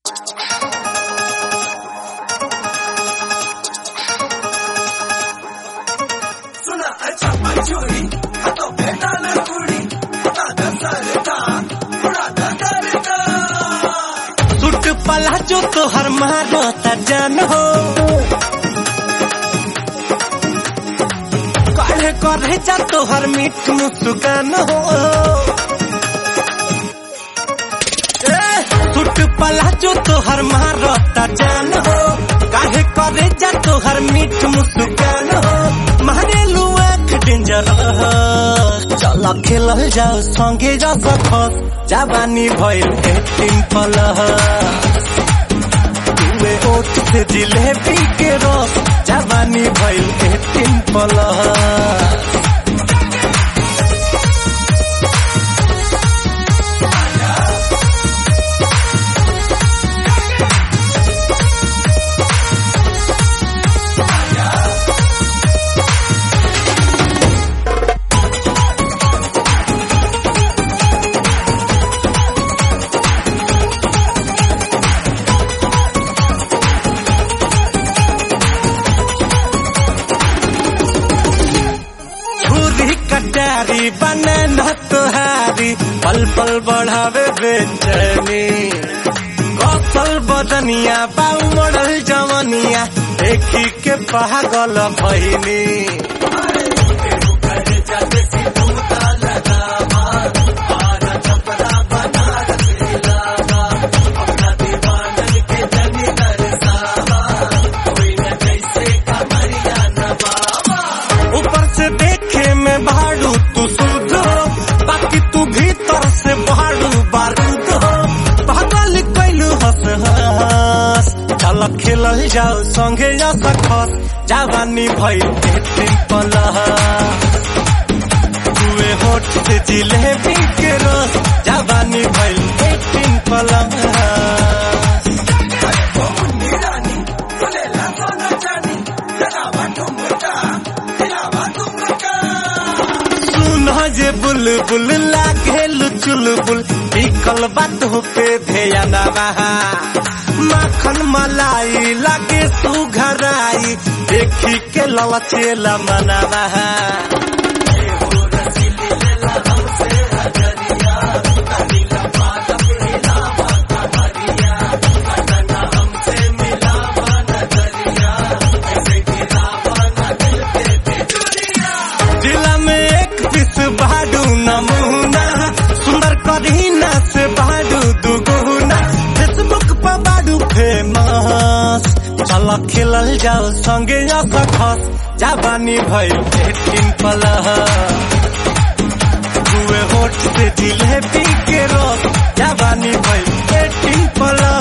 सुट पला जो तोहर मारो त जान हो काढ़े करे जा तोहर मीठ मुस्कान हो ए, सुट पला जो तोहर मारो त जान हो काढ़े करे जा तोहर मीठ मुस्कान हो मारे लुआ डेंजर चल खेलल जाओ संगे जा सकस जवानी भइल एटीन पलह तुए ओठ से जिलेबी के रस जवानी भइल एटीन पलह छुरी कटारी बने न तुहारी पल पल बढ़ावे बेचैनी कौशल बदनिया बाऊ मॉडल जवनिया देखी के पागल भइनी ऊपर से देखे में भाड़ू तू शुद्ध हो बाकी तू भीतर से भाड़ू बारूद हो पागल कैलू हंस हंस चल खेलल जाओ संगे जा सकस जवानी भइल एटीन पलह तुए होठ से जिलेबी के रस जवानी भइल एटीन पलह सुन जे बुलबुल लागे चुलबुल बिकल बात पे ध्यान बहा माखन मलाई लागे सुघराई देखी के ललचेला मनवा जिला में एक पीस बाडू नमूना सुंदर करीना से बाडू दुगुना फेसबुक पर बाडू फेमस चल खेलल जाओ संगे जा सकस जवानी भइल एटीन पलह दुए होठ से जिलेबी के रस जवानी भइल एटीन पलह